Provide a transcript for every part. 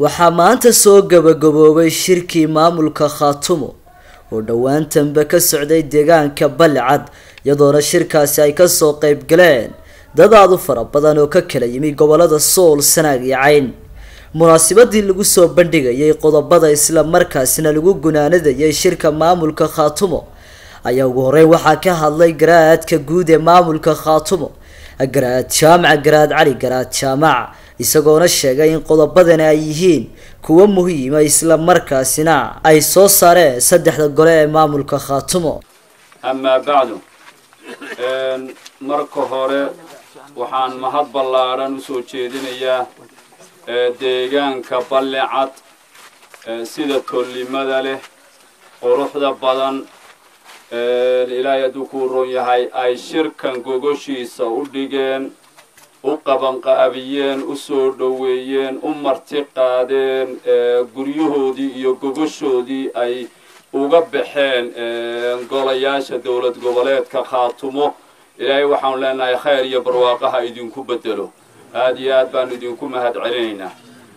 waxaa maanta soo gabagaboobay shirkii maamulka khaatumo oo dhowaantanba ka socday deegaanka balicad iyadoona shirkaasi ay kasoo qeyb galeen dad aad u fara badan oo ka kala yimi gobolada sool sanaag iyo cayn munaasabadii lagu soo bandhigayay qodobada isla markaasina lagu gunaanadayay shirka maamulka khaatumo ayaa ugu horeyn waxaa ka hadlay garaadka guud ee maamulka khaatumo garaad jaamac garaad cali garaad jaamac isagoona sheegay in qodobadani ay yihiin kuwo muhiima isla markaasina ay soo saareen saddexda gole ee maamulka khaatumo amaa bacdu marka hore waxaan mahad ballaadhan usoo jeedinayaa deegaanka ballicad sida tollimada leh quruxda badan ilaahay hadduu kuu roon yahay ay shirkan gogoshiisa u dhigeen u qabanqaabiyeen u soo dhoweeyeen u marti qaadeen guryahoodii iyo gogoshoodii ay uga baxeen golayaasha dowlad goboleedka khaatumo ilaahay waxaanu leenahay khayr iyo barwaaqaha idinku bedelo aada iyo aad baanu idinku mahad celinaynaa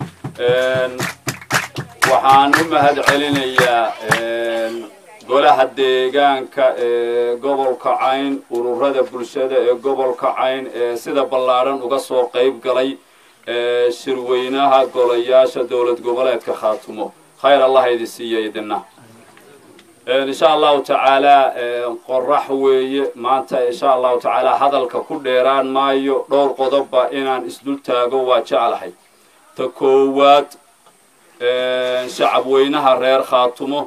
waxaan u mahad celinayaa golaha deegaanka ee gobolka cayn ururada bulshada ee gobolka cayn ee sida ballaadhan uga soo qayb galay shirweynaha golayaasha dowlad goboleedka khaatumo khayr allah idi siiya idina insha allahu tacaalaa qorax weeye maanta insha allahu tacaalaa hadalka ku dheeraan maayo dhowr qodobba inaan isdul taago waa jeclahay ta koowaad shacab weynaha reer khaatumo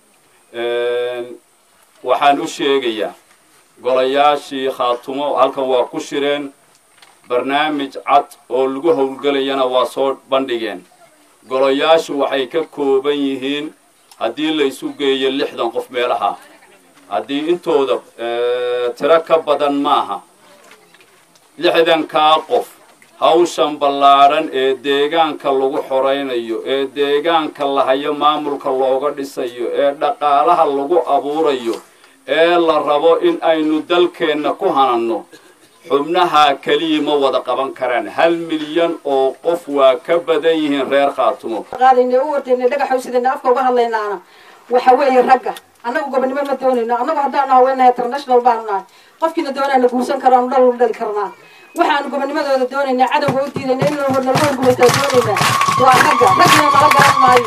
waxaan u sheegayaa golayaashii khaatumo halkan waa ku shireen barnaamij cad oo lagu howlgelayana waa soo bandhigeen golayaashu waxay ka kooban yihiin haddii laysu geeyo lixdan qof meelaha haddii intooda tiro ka badan maaha lixdankaa qof hawshan ballaadhan ee deegaanka lagu xoraynayo ee deegaanka lahayo maamulka looga dhisayo ee dhaqaalaha lagu abuurayo ee la rabo in aynu dalkeenna ku hananno xubnaha keliya ma wada qaban karaan hal milyan oo qof waa ka badan yihiin reer khaatumo qaadayna u ordayna dhagaxow sidayna afka uga hadlaynaana waxa weeye ragga annagu gobonimo ma doonayno annagu haddaanu haweenahay international baanu nahay qofkiina doonaana guursan karaanu dhal u dhali karnaa waxaanu gobonimadooda doonaynaa cadowga u diidayna in naloo gumaystaa doonaynaa waa ragga raggina nala garan maayo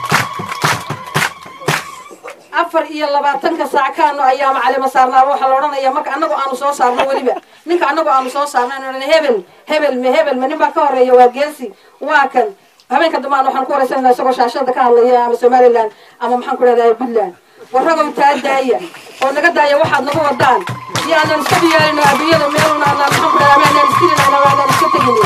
afar iyo labaatanka saac kaanu ayaama calima saarnaa waxaa la odhanaya marka annagu aanu soo saarno weliba ninka annagu aanu soo saarno anu hebel hebel me hebel ma nin baa ka horeeya waa geesi waa kan habeenka dambaan waxaan ku horeysanaa isagoo shaashada ka hadlaya ama somaliland ama maxaan ku dhahdaa puntland warragow taa daaya oo naga daaya waxaad nagu wadaan iyo aanan iska diyaarino adduunyada meeluna aanan maxaan ku dhahdaa aanan iskirinayna aanan iska tegin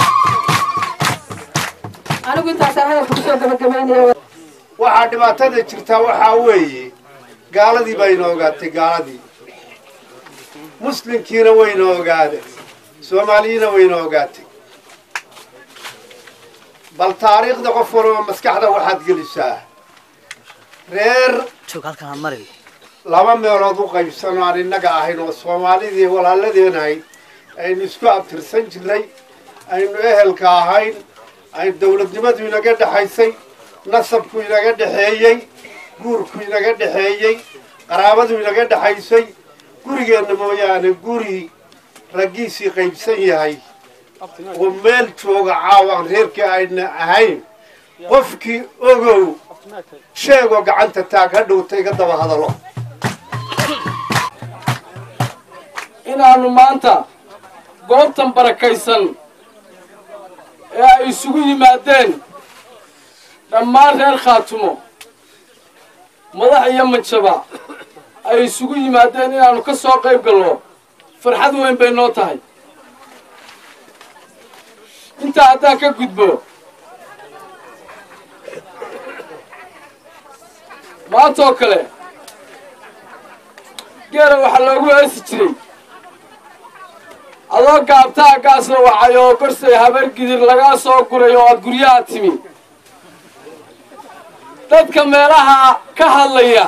anigu intaasaan hadalka kusoo gabagabaynaya waxaa dhibaatada jirtaa waxaa weeye gaaladii baa ina ogaatay gaaladii muslimkiina wayna ogaaday soomaaliyiina wayna ogaatay bal taariikhda qof walba maskaxda waxaad gelisaa reer laba meelood u qaybsano aan innaga ahayn oo soomaalidii walaaladeen ahayd aynu isku abtirsan jirnay aynu ehelka ahayn aynu dawladnimadu inaga dhexaysay nasabku inaga dhexeeyey guurku inaga dhexeeyey qaraabadu inaga dhexaysay gurigeenna mooyaane guri raggiisii qaybsan yahay oo meel jooga caawa aan reerkii ayna ahayn qofkii ogow sheegoo gacanta taag ha dhowta iga daba hadalo inaannu maanta goobtan barakaysan ee ay isugu yimaadeen dhammaan reer khaatumo madax iyo manjaba ay isugu yimaadeen inaannu ka soo qayb galno farxad weyn bay noo tahay intaa haddaan ka gudbo maantaoo kale geela waxaa loogu heesi jiray adoo gaabtaa gaas la wacay oo gorsay habar gidir lagaa soo guray oo aad guryaha timi dadka meelaha ka hadlaya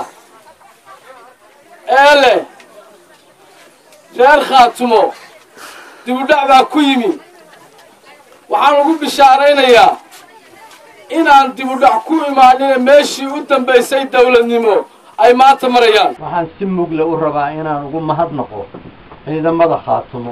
ee leh reer khaatumo dibudhac baa ku yimi waxaan ugu bishaaraynayaa inaan dibudhac ku imaanina meeshii u dambaysay dawladnimo ay maanta marayaan waxaan si mugle u rabaa inaan ugu mahadnaqo ciidamada khaatumo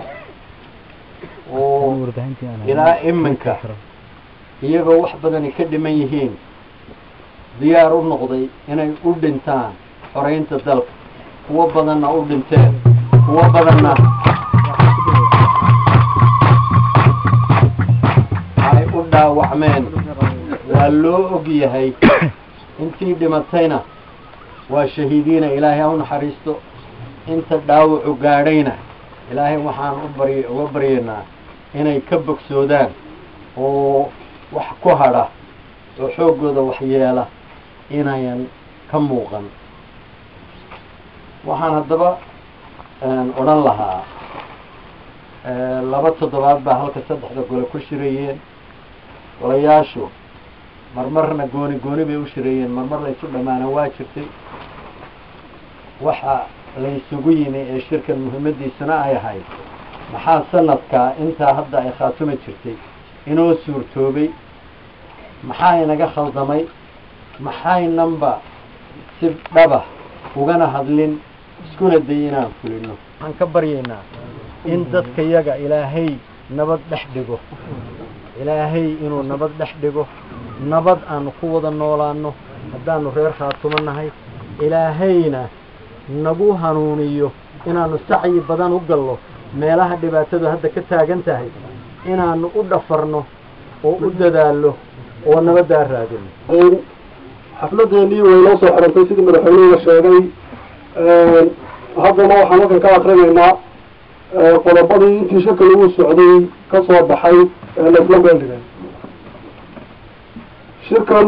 oo ilaa iminka iyagoo wax badani ka dhiman yihiin diyaar u noqday inay u dhintaan xoraynta dalka kuwo badanna u dhinteen kuwo badanna ay u dhaawacmeen waa loo og yahay intii dhimatayna waa shahiidiina ilaahay ha u naxariisto inta dhaawacu gaadhayna ilaahay waxaan u bary uga baryaynaa inay ka bogsoodaan oo wax ku hadha oo xooggooda waxyeela inayan ka muuqan waxaan haddaba odhan lahaa laba toddobaad baa halka saddexda gole ku shirayeen golayaashu marmarna gooni gooni bay u shirayeen marmar laysu dhammaana waa jirtay waxa laysugu yimi ee shirkan muhiimadiisuna ay ahayd maxaa sanadkaa intaa hadda ay khaatumi jirtay inoo suurtoobay maxaa inaga khaldamay maxaynanba si dhaba ugana hadlin iskuna day inaan fulino waxaan ka baryaynaa in dadka yaga ilaahay nabad dhex dhigo ilaahay inuu nabad dhex dhigo nabad aanu ku wada noolaano haddaanu reer khaatumo nahay ilaahayna nagu hanuuniyo inaanu sacyi badan u gallo meelaha dhibaatadu hadda ka taagan tahay inaanu u dhafarno oo u dadaallo oo nabaddaa raadino xafladeenii way noo soo xirantay sidii madaxweynuhuga sheegay haddana waxaan halkan ka akrinaynaa qodobadii intii shirka lagu socday ka soo baxay ee laisla meel dhigay shirkan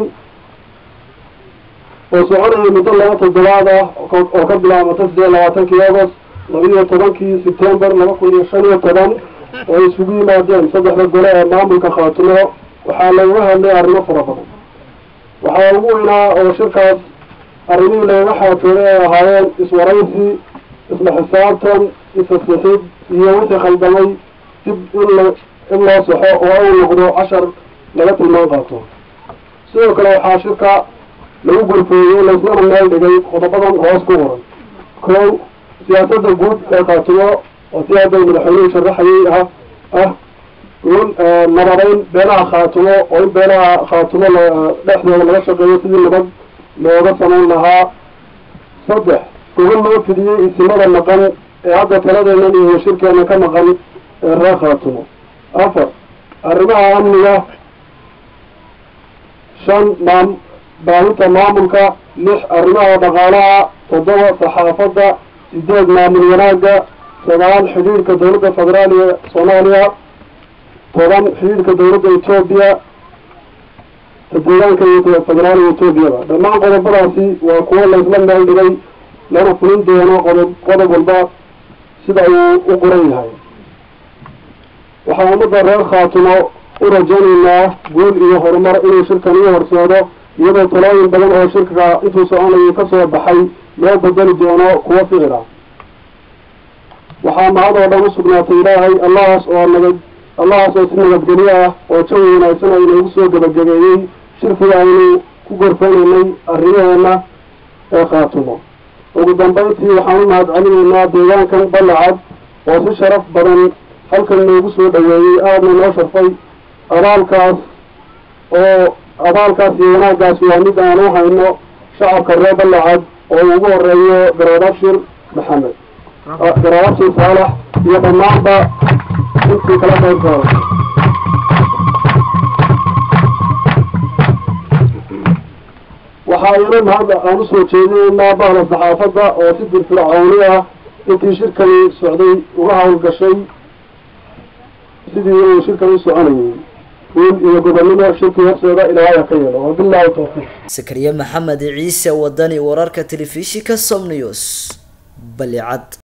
oo soconayay muddo laba toddobaad ah oo ka bilaabata siddeed labaatankii agost labaiyo tobankii sebtembar laba kun iyo shan iyo toban oo ay isugu yimaadeen saddexda gole ee maamulka khaatumo waxaa lagaga hadlay arrimo fara badan waxaa ugu weynaa oo shirkaas arrimihii lagaga xaatooday ay ahaayeen iswaraysi isla xisaabtan isasixid iyo wixii khaldamay dib in la in loo saxo oo uu noqdo cashar laga tilmaan qaato sidoo kale waxaa shirka lagu gorfeeyey laislana meel dhigay qodobadan hoos ku qoran kow siyaasadda guud ee khaatumo oo si hadday madaxweynuhu sharaxayay ah ah nabadeyn beelaha khaatumo oo in beelaha khaatumo dhexdooda laga shaqeeyo sidii nabad looga samayn lahaa saddex gogol loo fidiyey isimada maqan ee hadda taladeennan iyo shirkeena ka maqan ee reer khaatumo afar arrimaha amniga shan maam baahinta maamulka lix arrimaha dhaqaalaha toddoba saxaafadda sideed maamul wanaagga sagaal xidhiidhka dawladda federaaliya soomaaliya toban xidhiidhka dawladda etoobiya deegaanka iyo federaaliga etoobiyada dhammaan qodobadaasi waa kuwo laysla meel dhigay lana fulin doono qodob qodob walba sida uu u qoran yahay waxaan ummadda reer khaatumo u rajaynaynaa guul iyo horumar inuu shirkan ii horseedo iyadoo talooyin badan oo shirka intuu soconayay ka soo baxay loo bedeli doono kuwo ficil ah waxaa mahad oo dhan u sugnaatay ilaahay allahaas oo nabad allahaas oo si nabadgelyo ah oo jawi wanaagsan oo inoogu soo gebagabeeyey shirkiga aynu ku gorfanaynay arrimaheena ee khaatumo ugu dambayntii waxaan u mahad celinaynaa deegaankan ballacad oo si sharaf badan halkan noogu soo dhaweeyey aadna noo sharfay abaalkaas oo abaalkaas iyo wanaaggaas waa mid aan u hayno shacabka reer ballacad oo ugu horeeyo garoodabshir maxamed garoodabshir saalax iyo dhammaanba intii kala qayb qaaday waxaa ina mahad aan usoo jeedinaynaa bahda saxaafadda oo si dirfircooni ah intii shirkani socday uga hawlgashay sidii uu shirkan u soconayay guul iyo gobonnimo shirkii horseeda ilaahay ha ka yeelo wabillahi tawfiiq sakariye maxamed ciise wadani wararka telefishinka som news balicad